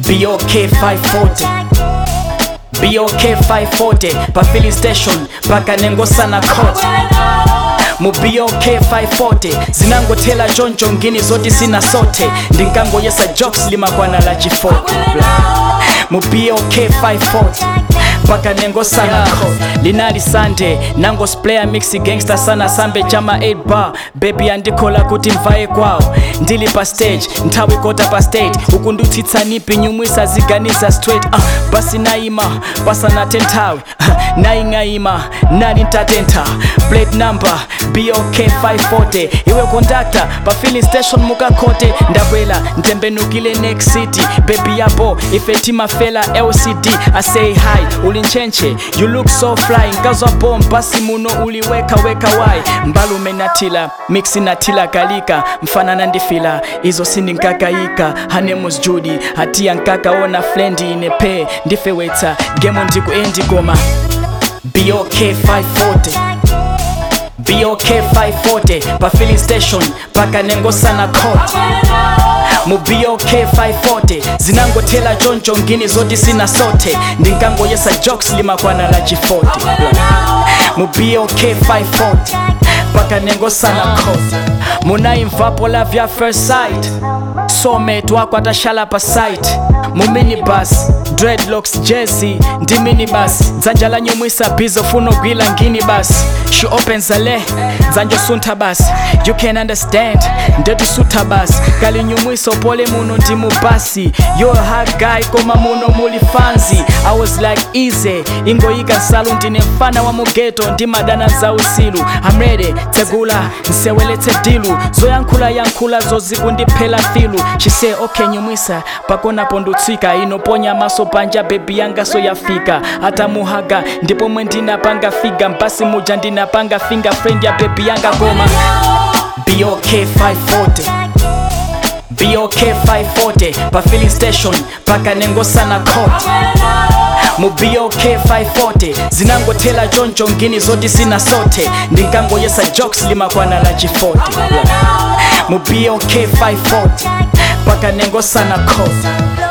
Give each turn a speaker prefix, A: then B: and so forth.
A: BOK 540 BOK 540 pa filling station paka nengosana court mu BOK 540 zinangothela choncho ngini zoti sina sote ndinkangoyesa jokes limakwana la chifoti mu BOK 540 paka nengosana court linali sunday nango splayer mix gangster sana sambe chama 8 bar baby andikhola kuti mvaye kwawo ndili pa stage nthawi kota pa stage uku ndutsitsanipi nyumwisa ziganiza straight uh, basi nayima pasanathe nthawi naying'ayima nali ntatentha plate number bok 540 iwe conductor pa filling station mukakhote ndakwela ntembenukile next city baby yabo ife timafela lcd i say hi uli ntchentche you look so fly nkazwa bom basi muno uliweka weka wai mbalume nathila mixi nathila kalika mfanana ndifila izo sindinkakayika hanemus judy hatiya nkakaona flendi inepe ndifewetsa gemo ndiku endigoma bok 540 BOK 540 pa filling station paka nengosana court mu BOK 540 zinangothela choncho ngini zoti sina sote ndinkangoyesa jokes limakwana la chifoti mu BOK 540 paka nengosana court munayimvapo la vya first sight soulmate wako atashala pa site mu minibus dreadlocks jesi ndi minibus dzanja la nyumwisa bizo funo gwila ngini basi she opens ale dzanja suntha basi you can understand ndetusutha basi kali nyumwiso pole muno ndi mubasi yo hard guy koma muno muli fanzi i was like easy ingoyika nsalu ndine mfana wa mugeto ndi madana za usilu i'm ready tsegula nseweletse dilu zoyankhula yankhula zozikundiphela filu she say okay nyumwisa pakonapo ndutsika inoponya maso panja bebi yanga so yafika atamuhaga ndipo mwe ndinapanga figa mpasi muja ndinapanga fingerfriend ya bebi yanga goma bok 540 bok 540 pa filling station paka nengosana court mu bok 540 zinangothela choncho ngini zoti sina sote ndinkangoyesa jokes limakwana la chifoti mu bok 540 paka nengosana court